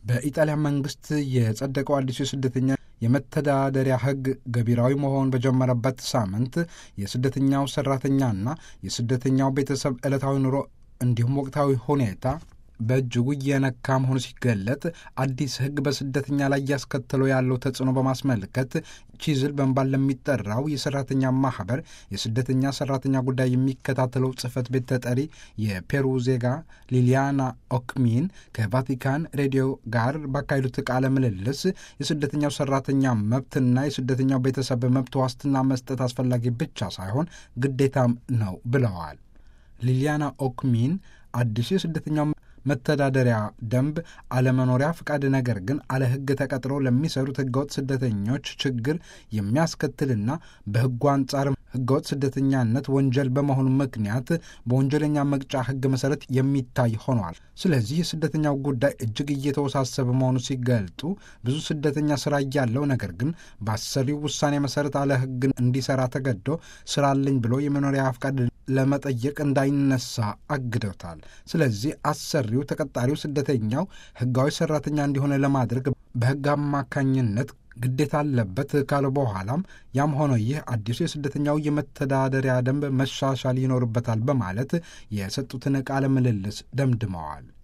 በኢጣሊያ መንግስት የጸደቀው አዲሱ የስደተኛ የመተዳደሪያ ሕግ ገቢራዊ መሆን በጀመረበት ሳምንት የስደተኛው ሰራተኛና የስደተኛው ቤተሰብ ዕለታዊ ኑሮ እንዲሁም ወቅታዊ ሁኔታ በእጅጉ እየነካ መሆኑ ሲገለጥ አዲስ ሕግ በስደተኛ ላይ እያስከተለው ያለው ተጽዕኖ በማስመልከት ቺዝል በመባል ለሚጠራው የሰራተኛ ማህበር የስደተኛ ሰራተኛ ጉዳይ የሚከታተለው ጽህፈት ቤት ተጠሪ የፔሩ ዜጋ ሊሊያና ኦክሚን ከቫቲካን ሬዲዮ ጋር ባካሄዱት ቃለ ምልልስ የስደተኛው ሰራተኛ መብትና የስደተኛው ቤተሰብ መብት ዋስትና መስጠት አስፈላጊ ብቻ ሳይሆን ግዴታም ነው ብለዋል። ሊሊያና ኦክሚን አዲሱ የስደተኛው መተዳደሪያ ደንብ አለመኖሪያ ፍቃድ ነገር ግን አለ ሕግ ተቀጥረው ለሚሰሩት ሕገወጥ ስደተኞች ችግር የሚያስከትልና በሕጉ አንጻር ሕገወጥ ስደተኛነት ወንጀል በመሆኑ ምክንያት በወንጀለኛ መቅጫ ሕግ መሰረት የሚታይ ሆኗል። ስለዚህ የስደተኛው ጉዳይ እጅግ እየተወሳሰበ መሆኑ ሲገልጡ ብዙ ስደተኛ ስራ እያለው ነገር ግን በአሰሪው ውሳኔ መሰረት አለ ሕግ እንዲሰራ ተገዶ ስራ አለኝ ብሎ የመኖሪያ ፍቃድ ለመጠየቅ እንዳይነሳ አግደውታል። ስለዚህ አሰሪው ተቀጣሪው ስደተኛው ሕጋዊ ሰራተኛ እንዲሆነ ለማድረግ በሕግ አማካኝነት ግዴታ አለበት ካለ በኋላም ያም ሆነ ይህ አዲሱ የስደተኛው የመተዳደሪያ ደንብ መሻሻል ይኖርበታል በማለት የሰጡትን ቃለ ምልልስ ደምድመዋል።